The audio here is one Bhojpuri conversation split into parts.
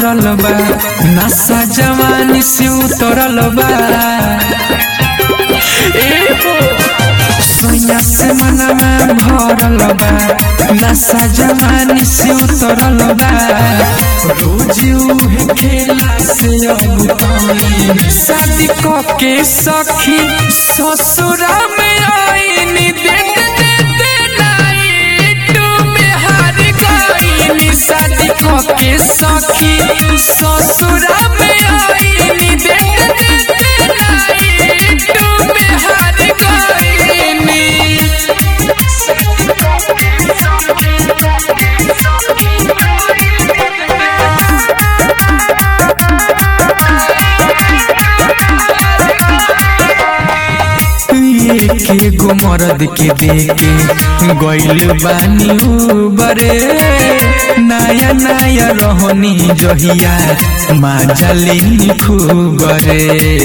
चढ़ल बा नशा जवानी से उतरल बा ए हो सोया से मनवा भरल बा नशा जवानी से उतरल बा रोज उहे खेला से अब तनी शादी क के सखी ससुरा में आईनी देख देते नाइट में हार गईनी शादी क के सखी ससुरा में आईनी देख देते नाइट में हार गईनी के गो मरद के देके गइल बानी बरे नया नया रहनी जहिया माजली खूबरे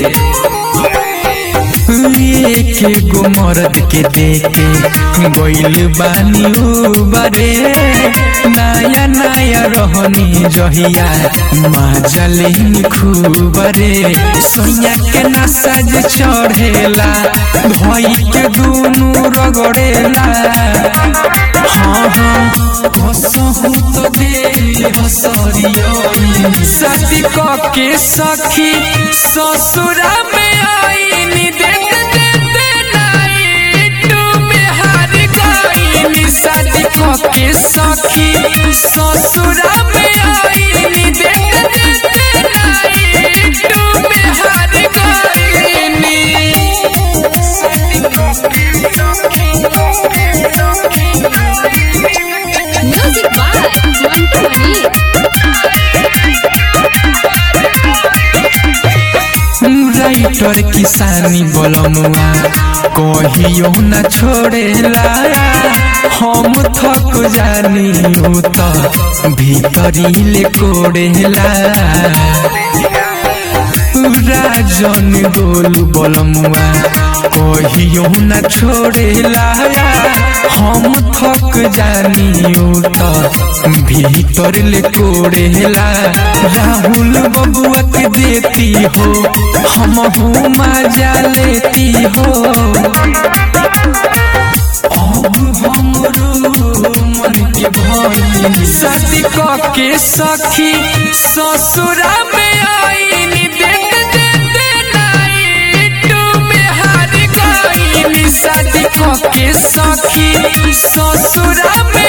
के गो मरद के देके गइल बानी बरे नया नया रहनी जहिया माजली खूबरे सोया के नसज चढ़ेला भई के दुनु रगड़ेला हाँ हाँ हसहु तो दे हसरियनी शादी क के सखी ससुरा में आईनी देख देते नाइट में हार गईनी शादी क के सखी ससुरा में आईनी देख देते नाइट में हार गईनी Music by Mantu Mani. Writer किसानी बोलमुआ कहियो न छोड़ेला हम थक जानी उ त भीतरी ले कोड़ेला राजन गोल बोलमुआ कहियो न छोड़ेला हम थक जानी उ त भीतर ले कोड़ेला राहुल बबुआ के देती हो हम हूँ मजा लेती हो अब हमरो मन के भइल शादी क के सखी ससुरा में आईनी देख देते नाइट में हार गईनी शादी क के सखी ससुरा में